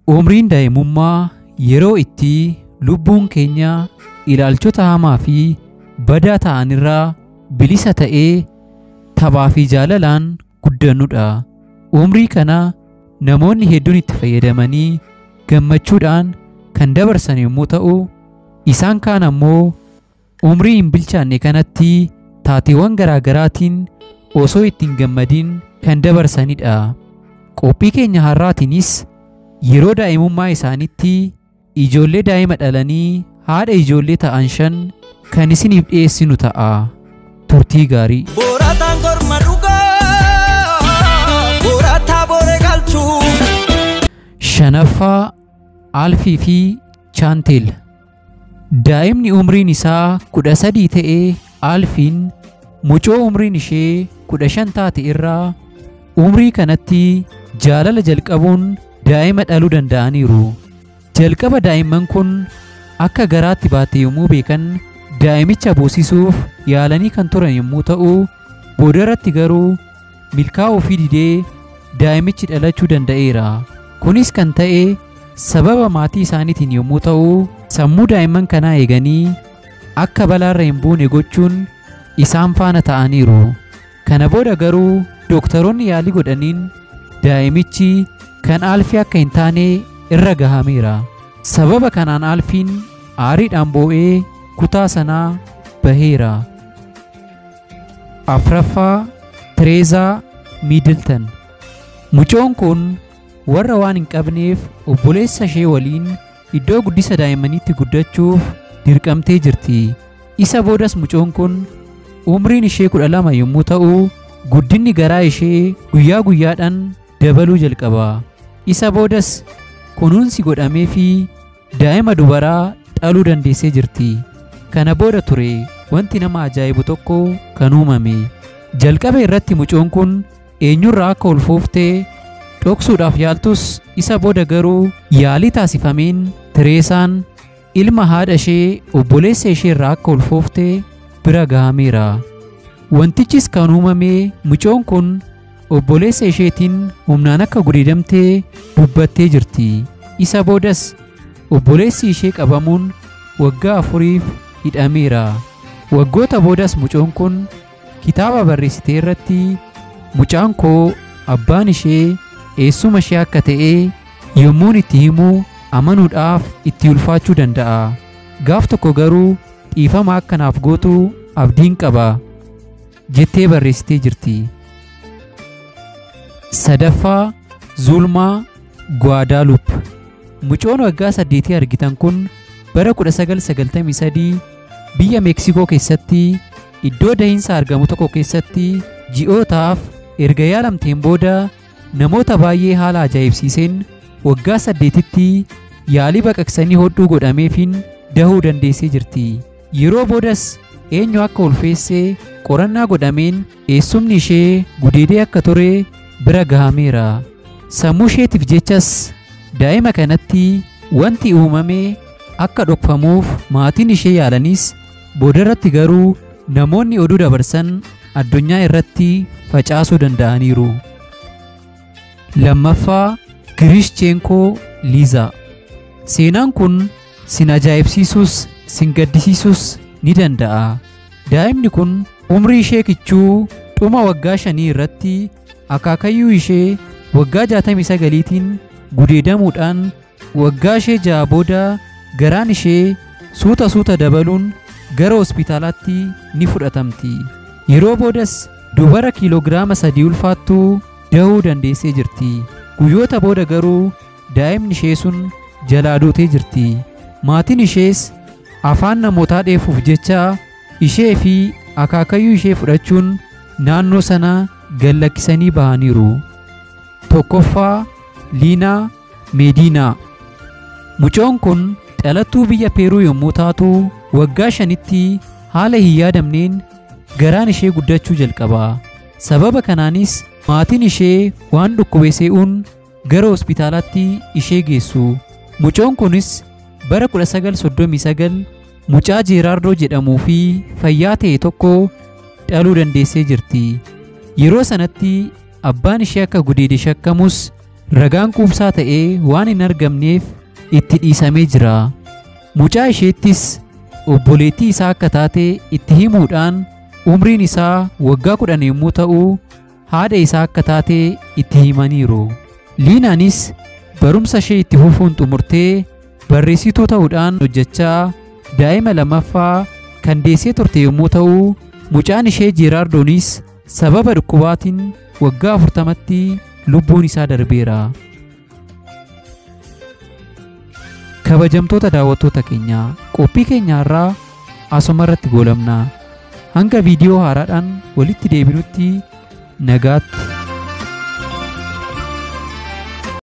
Umriin daa'imummaa yeroo itti lubbuun keenya ilaalchota hamaa fi badaa ta'anirraa bilisa ta'ee taphaa fi jaalalaan guddannudha. Umrii kana namoonni hedduun itti fayyadamanii gammachuudhaan kan dabarsan yommuu ta'u, isaan kaan ammoo umrii hin bilchaanne kanatti taateewwan garaagaraatiin osoo ittiin gammadin kan dabarsanidha. Qophii keenya har'aatiinis yeroo daa'imummaa isaanitti ijoollee daa'ima dhalanii haadha ijoollee ta'an shan kan isiniif dhiyeessinu ta'a. Turtii gaarii. Borataan korma dhugaa borataa boore galchuu. Shanaffaa Alfii fi Chaanteel Daa'imni umriin isaa kudha sadii ta'ee Alfiin mucoo umriin ishee kudha shan taate irraa umrii kanatti jaalala jalqabuun daa'ima dhaluu danda'aniiru. Jalqaba daa'imman kun akka garaatti baate yommuu beekan daa'imicha boosisuuf yaalanii kan turan yommuu ta'u boodarratti garuu milkaa'uu fi didee daa'imichi dhalachuu danda'eera. Kunis kan ta'e sababa maatii isaaniitiin yommuu ta'u sammuu daa'imman kanaa eeganii akka balaarra hin buune gochuun isaan faana ta'aniiru. Kana booda garuu dooktaroonni yaalii godhaniin daa'imichi kan alfii akka hin taane irra gahameera. Sababa kanaan alfiin aariidhaan boo'ee kutaa sanaa baheera. Afraffaa Tireezaa Miidiltan Mucoon kun warra waan hin qabneef obboleessa ishee waliin iddoo guddisa daa'immaniitti guddachuuf dirqamtee jirti. Isa boodas mucoon kun umriin ishee kudha lama yommuu ta'u guddinni garaa ishee guyyaa guyyaadhaan dabaluu jalqaba. Isa boodas kunuunsi godhamee fi daa'ima dubaraa dhaluu dandeessee jirti. Kana booda ture wanti nama ajaa'ibu tokko kan uumame. Jalqaba irratti mucoon kun eenyurraa akka ulfooftee dhoksuudhaaf yaaltus isa booda garuu yaalii taasifameen Tireesaan ilma haadha ishee obboleessa ishee irraa akka ulfooftee bira gahameera. Wantichis kan uumame mucoon kun obboleessa isheetiin humnaan akka gudeedamtee dubbattee jirti. Isa boodas obboleessi ishee qabamuun waggaa afuriif hidhameera. Waggoota boodas mucoon kun kitaaba barreessitee irratti mucaan koo abbaan ishee eessuma ishee akka ta'e yommuun itti himu amanuudhaaf itti ulfaachuu danda'a. Gaaf tokko garuu dhiifama akka naaf gootu abdiin qaba jettee barreessitee jirti. Sadaffaa Zulmaa Gwaadaalup Mucoon waggaa saddeetii argitan kun bara 1993 biyya Meeksikoo keessatti iddoo dahiinsa argamu tokko keessatti ji'ootaaf erga yaalamteen booda namoota baay'ee haala ajaa'ibsiiseen waggaa saddeetitti yaalii baqaqsanii hodhuu godhameefin dahuu dandeessee jirti. Yeroo boodas eenyu akka ulfeessee qorannaa godhameen eessumni ishee gudeedee akka ture bira gahameera. Sammuu isheetiif jechas daa'ima kanatti wanti uumame akka dhokfamuuf maatiin ishee yaalanis boodarratti garuu namoonni oduu dabarsan addunyaa irratti facaasuu danda'aniiru. Lammaffaa Girishcheenkoo Liizaa Seenaan kun sin ajaa'ibsiisus sin gaddisiisus ni danda'a. Daa'imni kun umrii ishee kichuu dhuma waggaa shanii irratti akaakayyuu ishee waggaa jaatamii sagaliitiin gudeedamuudhaan waggaa ishee ja'a booda garaan ishee suuta suuta dabaluun gara hospitaalaatti ni fudhatamti. Yeroo boodas dubara kiiloogiraama sadii ulfaattuu dahuu dandeessee jirti. Guyyoota booda garuu daa'imni ishee sun jalaa duutee jirti. Maatiin ishees afaan namootaa dheefuuf jecha ishee fi akaakayyuu ishee fudhachuun naannoo sana gallakkisanii bahaniiru. Tokkoffaa Liinaa Meediinaa Mucoon kun dhalattuu biyya Peeruu yommuu taatu waggaa shanitti haala hin yaadamneen garaan ishee guddachuu jalqaba. Sababa kanaanis maatiin ishee waan dhukkube se'uun gara hospitaalaatti ishee geessu. Mucoon kunis bara 1939 mucaa Jeeraardoo jedhamuu fi fayyaa ta'e tokko dhaluu dandeessee jirti. Yeroo sanatti abbaan ishee akka gudeede shakkamus ragaan quubsaa ta'ee waan hin argamneef itti dhiisamee jira. Mucaa isheettis obboleettii isaa akka taate itti himuudhaan umriin isaa waggaa kudhan yommuu ta'u haadha isaa akka taate itti himaniiru. Liinaanis barumsa ishee itti fufuun xumurtee barreessituu ta'uudhaan hojjechaa daa'ima lammaffaa kan deessee turte yommuu ta'u mucaan ishee jeeraardoonis sababa dhukkubaatiin waggaa afurtamatti lubbuun isaa darbeera. Kabajamtoota daawwattoota keenyaa qophii keenya irraa asuma irratti goolabna. Hanga viidiyoo haaraadhaan walitti deebinutti nagaatti